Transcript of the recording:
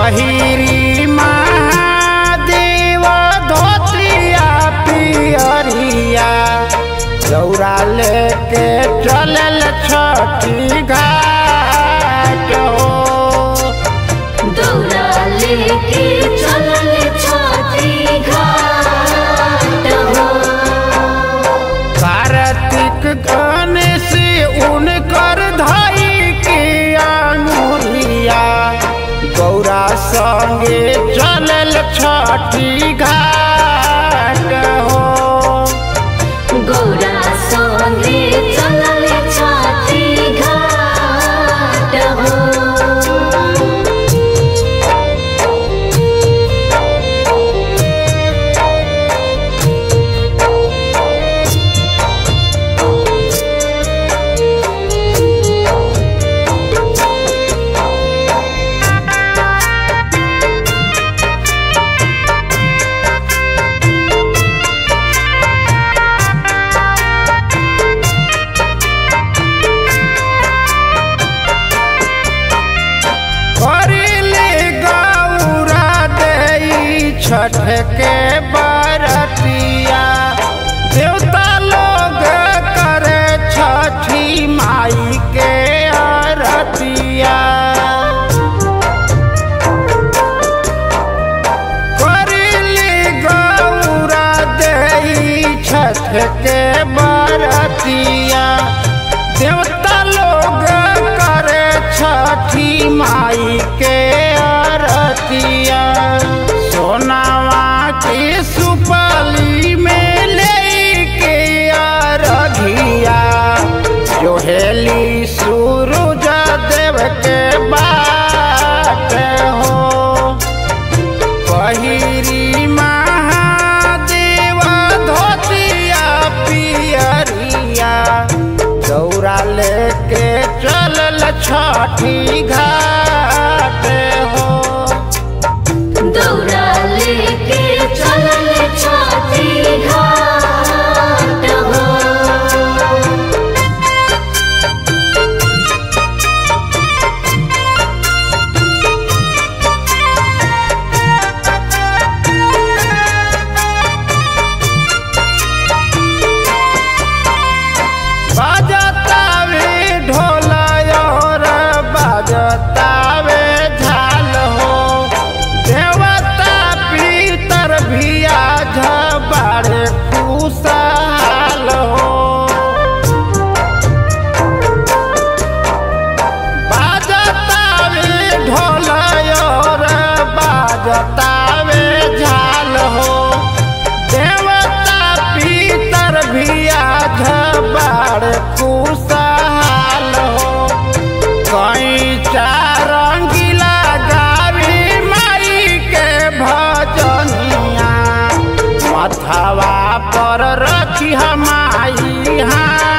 पहिरी महादेव धोतिया पियरिया दौरा लेके चलल छठी घाट हो दौड़ा लेके चलल छठी घाट हो कार्तिक गणेश उनकर धाई के अंगुलिया गौरा संगे चलल छठी घाट हो गौरा संगे चलल छठी घाट हो करिले गौरा दई छठ के बरतिया देवता लोग करे छठी माई के आरतिया करिले गौरा दई छठ के बरतिया देवता लोग करे छठी माई के आरतिया सोनावा के सुपली में लेके अरघिया जोहेली सूरज देव के बाट हो पहिरी महादेव धोतिया पियरिया दौरा लेके चलल छठी घाट हो दौड़ा लेके चलल छठी घाट हो बाजतावे ढोल और बाजतावे झाल हो देवता पीतर भी आज बड़े खुशहाल हो बाजतावे ढोल और बाजतावे झाल हो देवता पीतर भी आज बड़ खुशहाल हो कई चारंगिला गावी माई के भजनिया मथवा पर रखी हमाई हाँ